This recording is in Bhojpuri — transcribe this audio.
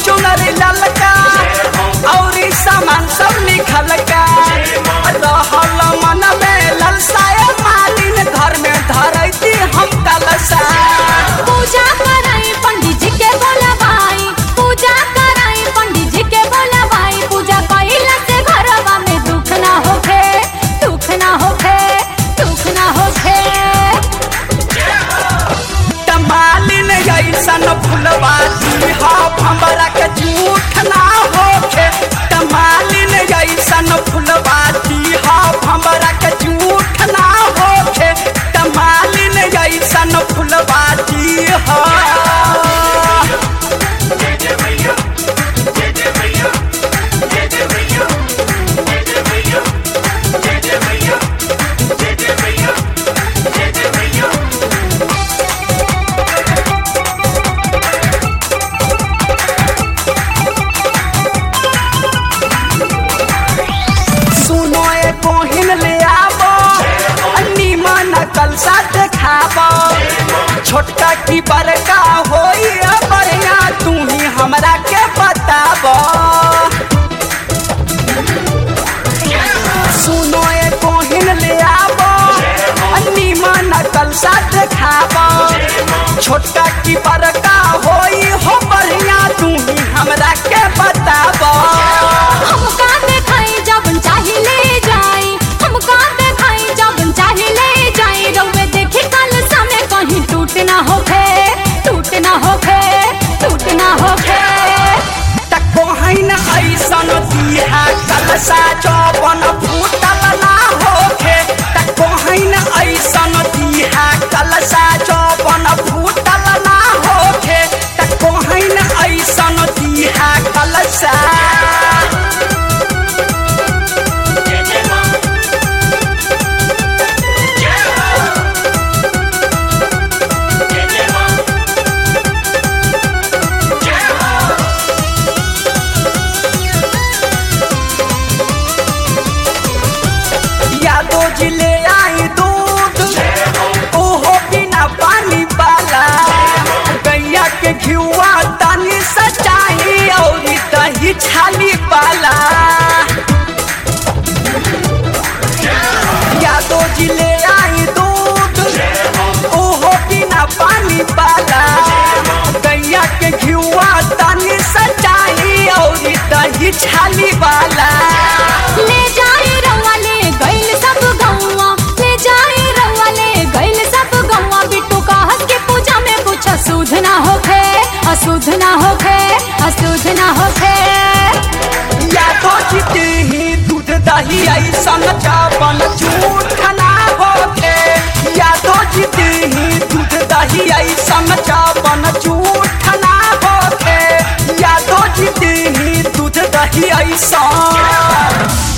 चुनरी ललका और सामान सब लिखल का रहल मन में ललसाए मालिन घर में धरती हम कलसा पूजा कराई पंडित जी के बोलवाई पूजा कराई पंडित जी के बोलवाई पूजा कइला से घरवा में दुख ना होखे दुख ना होखे दुख ना होखे मालिन ऐसन फुलवा दीहा हमरा के झूठ ना होखे मालिन ऐसन फुलवा दीहा हमरा के झूठ ना होखे मालिन ऐसन फुलवा दीहा सुनो ए कोहिन ले आवो नीमन कलसा देखावो छोटका की बड़का होई बढ़िया तू ही हमरा के बतावो सुनो ए कोहिन ले आवो नीमन कलसा देखावो छोटका की बड़का होई हो बढ़िया तू ही हमरा के बतावो हमका देखाई जब चाही ले जाई हमका देखाई जब चाही ले जाई रउवे देखी कल समय कहीं टूट ना होखे टूट ना होखे टूट ना होखे कोहन ऐसन दिहा कलसा चौबन फूटल ना होखे त कोहन ऐसन दिहा कलसा चौबन फूटल ना होखे त कोहन ऐसन दिहा कलसा यादो जिले आई दूध ओहो बिना पानी वाला गैया के घिउआ तनी सचाई और दही छाली वाला यादो जिले आई दूध ओहो बिना पानी वाला गैया के घिउआ तनी सचाई और दही छाली वाला ले जाई रउआ ले गइल सब गौवा ले जाई रउआ ले गइल सब गौवा बिट्टू कहत के पूजा में कुछ अशुद्ध ना होखे अशुद्ध ना होखे अशुद्ध ना होखे या तो जीते ही दूध दही ऐसन चावल झूठ ना होखे या तो जीते ही दूध दही ऐसन चावल झूठ ना होखे या तो जीते ही दूध दही ऐसन